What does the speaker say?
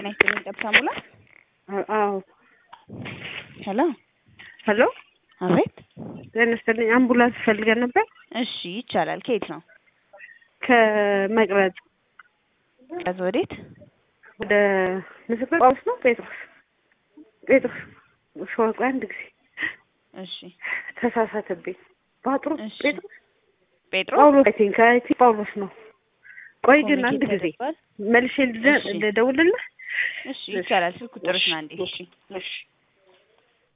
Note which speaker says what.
Speaker 1: ጤና ይስጥልኝ ጠብታ ሙላ።
Speaker 2: አዎ
Speaker 1: ሄሎ
Speaker 2: ሄሎ፣
Speaker 1: አቤት።
Speaker 2: ጤና ይስጥልኝ። አምቡላንስ ፈልገን ነበር
Speaker 1: እሺ ይቻላል። ከየት ነው?
Speaker 2: ከመቅረጽ
Speaker 1: ከዚ ወዴት?
Speaker 2: ወደ ምስክር ጳውሎስ ነው ጴጥሮስ ጴጥሮስ ሾርቆ አንድ ጊዜ
Speaker 1: እሺ
Speaker 2: ተሳሳተብኝ። ባጥሩ
Speaker 1: እሺ።
Speaker 2: ጴጥሮስ
Speaker 1: ጴጥሮስ
Speaker 2: ጳውሎስ አይ ቲንክ አይ ቲንክ ጳውሎስ ነው። ቆይ ግን አንድ
Speaker 1: ኮሚኒኬት
Speaker 2: ጊዜ
Speaker 1: ተደርጓል።
Speaker 2: መልሼ ልደ-
Speaker 1: እሺ።
Speaker 2: ልደውልልህ።
Speaker 1: እሺ ይቻላል። ስልክ ቁጥርሽ ነው አንዴ። እሺ
Speaker 2: እሺ